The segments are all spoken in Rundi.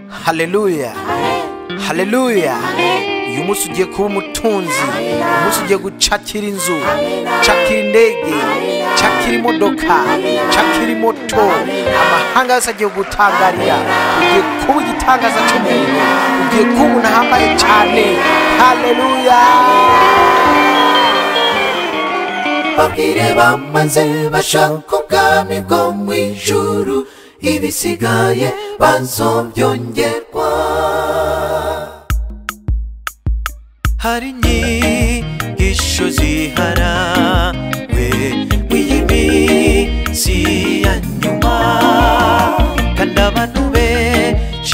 haleluya haleluya uyu munsi ugiye kuba umutunzi uyu munsi ugiye gucakira inzu cakira indege cakira imodoka cakira moto amahanga yose agiye gutangarira ugiye kuba igitangaza cy'umuntu ugiye kuba umuntu ahambaye cyane haleluya babwire bamaze bashaka ubwami bwo mu ijuru ibisigaye bazobyongerwa hari inyigisho ziharawe w'iyi minsi ya nyuma kandi abantu benshi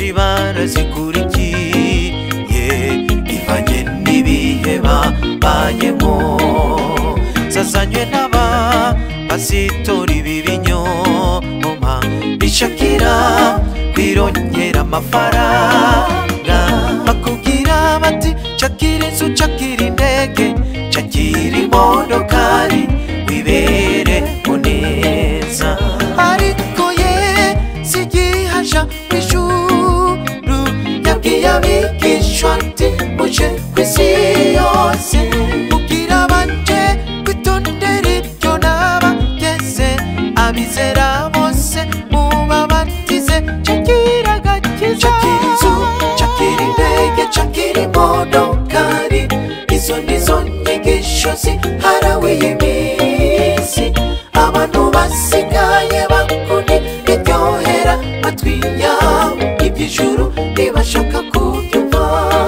barazikurikiye ivanye n'ibihe babayemo zazanywe n'abapasitori b'ibinyoma bishakira kwirongera amafaranga bakubwira bati cakira inzu cakira indege cakira imodokari wibereho neza ariko ye sigihaja mw'ijuru yabwiye abigishwa ati muje ku isi yose mubwira banje kwitondera iryo nabageze abizera bose mubabatize cakira agakiza cakira inzu cakira indege cakira imodokari izo nizo nyigisho ziharawe iminsi abantu basigaye bakuni iryohera matwi yabo iby'ijuru ntibashaka kubyumva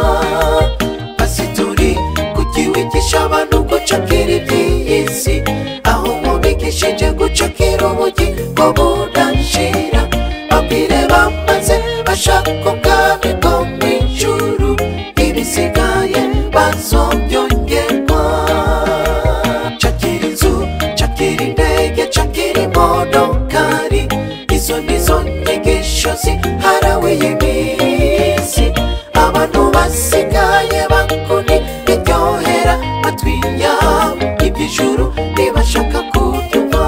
pasitori kugiwigisha abantu gucakira iby'iyi si aho mubigishije gucakira ubugingo budashira babwire bamaze bashaka ubwami bwo mu ijuru ibisigaye bazobyongerwa cakira inzu cakira indege cakira imodokari izo nizo nyigisho ziharawe iminsi abantu basigaye bakuni iryohera matwi yabo iby'ijuru ntibashaka kubyumva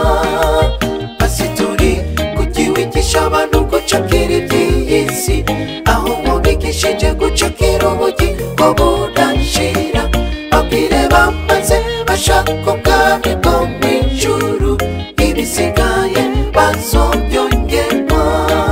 pasitori kugiwigisha abantu gucakira iby'iyi si aho mubigishije gucakira ubugingo budashira babwire bamaze bashaka ubwami bwo mu ijuru ibisigaye bazobyongerwa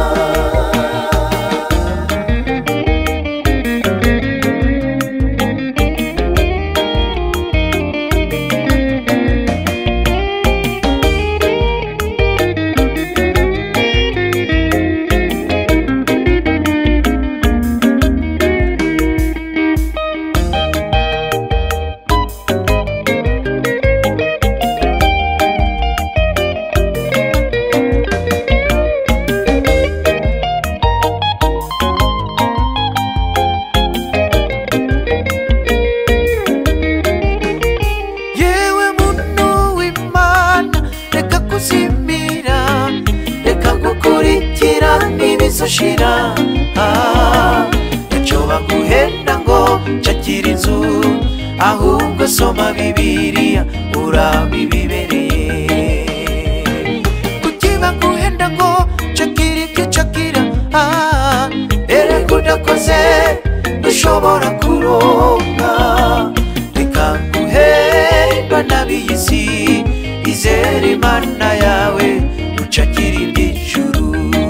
yewe muntu w'imana reka kuzimira reka gukurikira n'ibizoshira Ah, icyo baguhenda ngo cakira inzu ahubwo soma bibiliya urabibibereye kuki baguhenda ngo cakira ibyo cakira Ah, erega udakoze dushobora kuronka reka guhendwa n'ab'iy'isi izere imana yawe ucakira iby'ijuru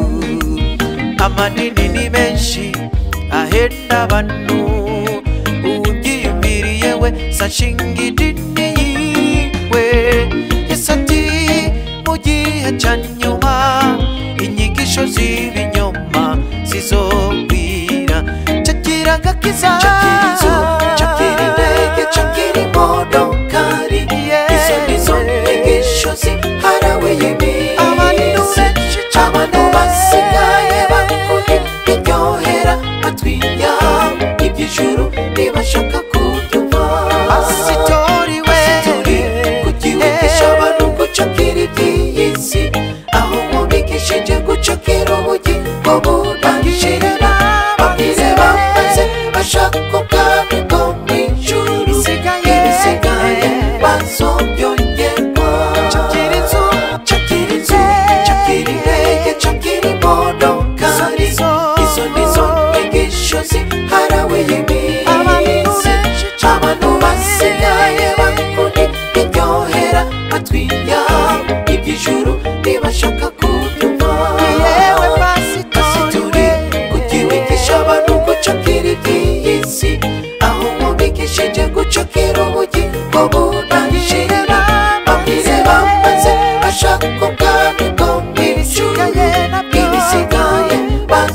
amanini ni menshi ahenda abantu ubyiyumviriye we sashinga idini yiwe yesu ati mu gihe cya nyuma inyigisho z'ibinyoma zizogwira cakira agakiza cakira inzu cakira indege cakira imodokari izo nizo nyigisho ziharawe iminsi abantu basigaye bakuni iryohera matwi yabo iby'ijuru ntibashaka kubyumva pasitori we kugiwigisha abantu gucakira iby'iyi si aho mubigishije gucakira ubugingo budashira babwire bamaze bashaka ubwami bwo mu ijuru ibisigaye bazobyongerwa cakira inzu cakira inzu cakira indege cakira imodoka izo nizo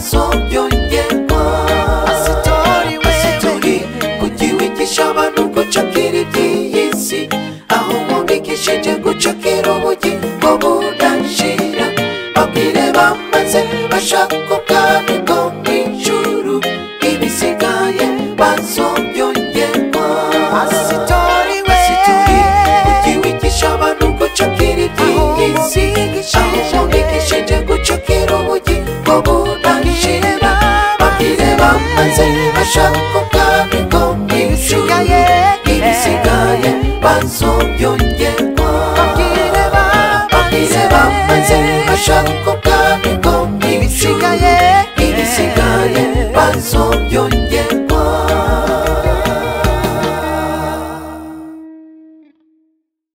bazobyongerwa pasitori pasitori wewe kuki wigisha abantu gucakira iby'iyi si aho mubigishije gucakira ubugingo budashira babwire bamaze bashaka ubwami bwo mu ijuru ibisigaye bazobyongerwa pasitori pasitori kuki wewe wigisha abantu gucakira iby'iyi si aho mubigishije gucakira ubugingo budashira babwire bamaze bashaka ubwami bwo mu ijuru ibisigaye ibisigaye bazobyongerwa babwire babwire bamaze bashaka ubwami bwo mu ijuru ibisigaye ibisigaye bazobyongerwa